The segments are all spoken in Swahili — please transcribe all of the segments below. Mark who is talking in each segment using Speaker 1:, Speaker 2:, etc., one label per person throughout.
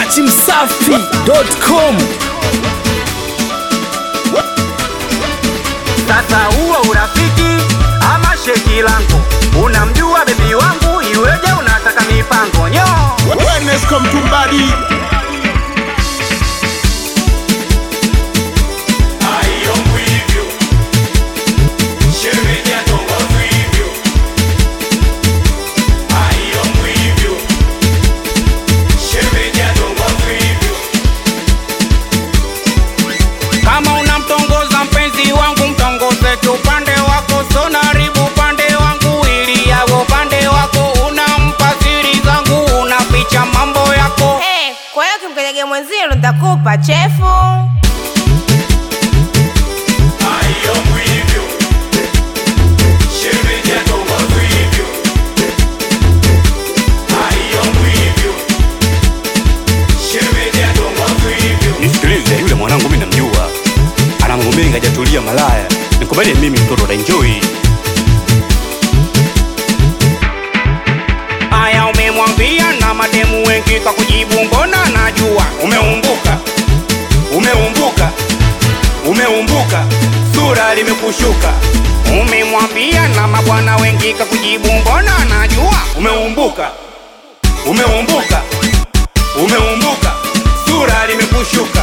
Speaker 1: dachimsafi.com
Speaker 2: Sasa huo urafiki ama sheki langu, unamjua bebi wangu, iweje unataka mipango nyo?
Speaker 3: Wellness come to body.
Speaker 2: Kama unamtongoza mpenzi wangu, mtongoze tu upande wako, so naribu upande wangu ili yawe upande wako. Unampa siri zangu, unaficha mambo yako.
Speaker 4: Hey, kwa hiyo kimkelege mwenzio nitakupa chefu.
Speaker 5: nisikilize yule mwanangu mimi namjua ana mambo mengi hajatulia malaya nikubalie mimi mtoto utaenjoy
Speaker 2: Aya, umemwambia na mademu wengi kwa kujibu, mbona najua umeumbuka, umeumbuka, umeumbuka, sura limekushuka. Umemwambia na mabwana wengi kwa kujibu, mbona najua umeumbuka, umeumbuka, umeumbuka, sura limekushuka.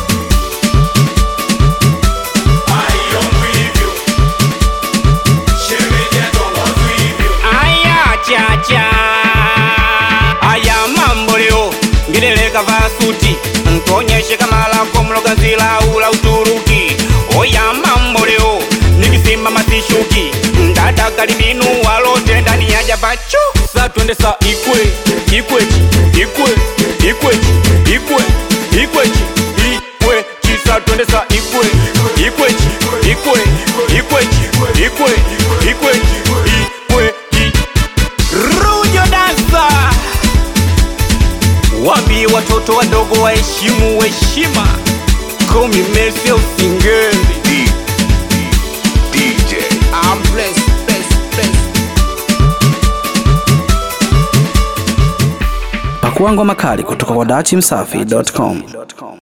Speaker 2: Aya chacha Aya mambo leo Ngilele kavaa suti Ntuonyeshe kama lako mlogazi la ula Uturuki Oya mambo leo Nikisema masishuki Ndada karibinu walote ndani ya jabacho Sa twende sa ikwe Ikwechi Ikwe Ikwechi Ikwe Ikwechi Ikwechi Sa twende sa ikwe Ikwechi Ikwe Ikwechi Ikwe Ikwechi Ikwechi Rujo dansa Waambie watoto wadogo waheshimu heshima Komi Mercy usingeli I'm blessed, blessed, blessed.
Speaker 1: Pakua ngoma kali kutoka kwa dachimsafi.com.